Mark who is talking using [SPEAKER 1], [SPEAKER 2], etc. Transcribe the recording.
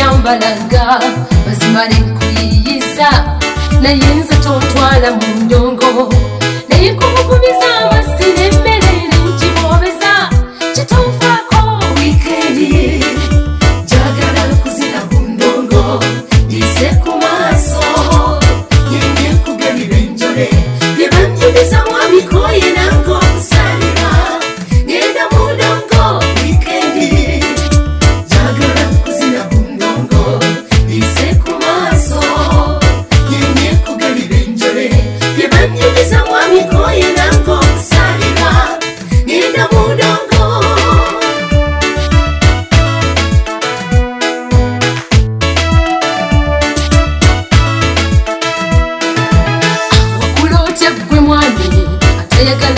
[SPEAKER 1] imbaraga bazimare kwiyiza nayinze tontwala mu nyongo nayikubugumiza masiremerere nkibobeza kitumfako wikendi njagala kuzira ku ndongo ndize ku maso nyine kugabi benjore nebanjuriza mwabikoye nango gusalira ngenda mu ndongo wikendi Njagala kuzina ku ndongo, ise ku maso, nyenye kugarira injore, yebanyiriza mu bigoye ntabwo usarira, ngenda mu ndongo. wakulotya gwe mwami atayagala